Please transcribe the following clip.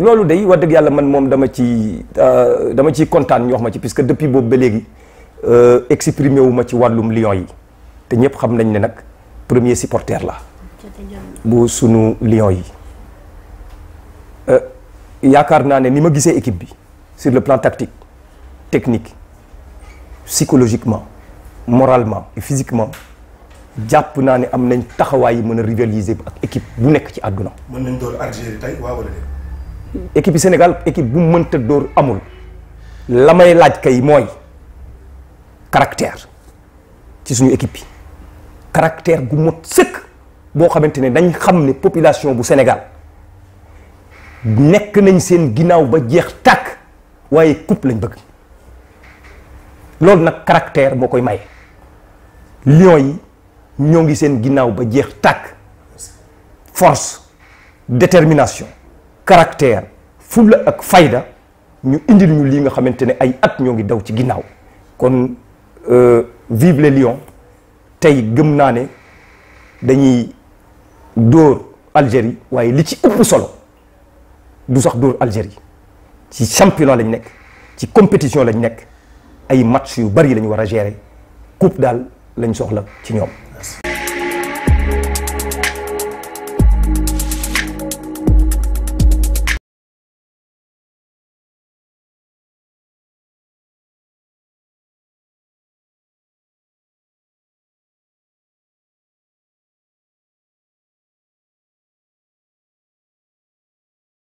loolu day wax dëgg yàlla man moom dama ci dama ciy kontaan ñu wax ma ci puisque depuis boobu ba léegi exprimé wu ma ci wàllum Lions yi te ñëpp xam nañ ne nag premier supporter la bu sunu Lions yi yaakaar naa ne ni ma gisee équipe bi sur le plan tactique technique psychologiquement moralement et physiquement jàpp naa ne am nañ taxawaay yi mën a rivaliser ak équipe bu nekk ci àdduna. mën nañ door Algérie tey waaw wala déet. équipe yi Sénégal équipe bu mënta dóor amul la may laaj kay mooy caractère ci suñu équipe bi caractère gu mot sëkk boo xamante ne dañ xam ne population bu Sénégal nekk nañ seen ginnaaw ba jeex tàkk waaye coupe lañ bëgg loolu nag caractère moo koy maye Lions yi ñoo ngi seen ginnaaw ba jeex tàkk force détermination caractère fulla ak fayda ñu indil ñu lii nga xamante ne ay at ñoo ngi daw ci ginnaaw kon vive les Lions tey gëm naa ne dañuy dóor Algérie waaye li ci ëpp solo du sax dóor Algérie ci championnat lañ nekk ci compétition lañ nekk ay match yu bari lañu war a gérer coupe daal lañ soxla ci ñoom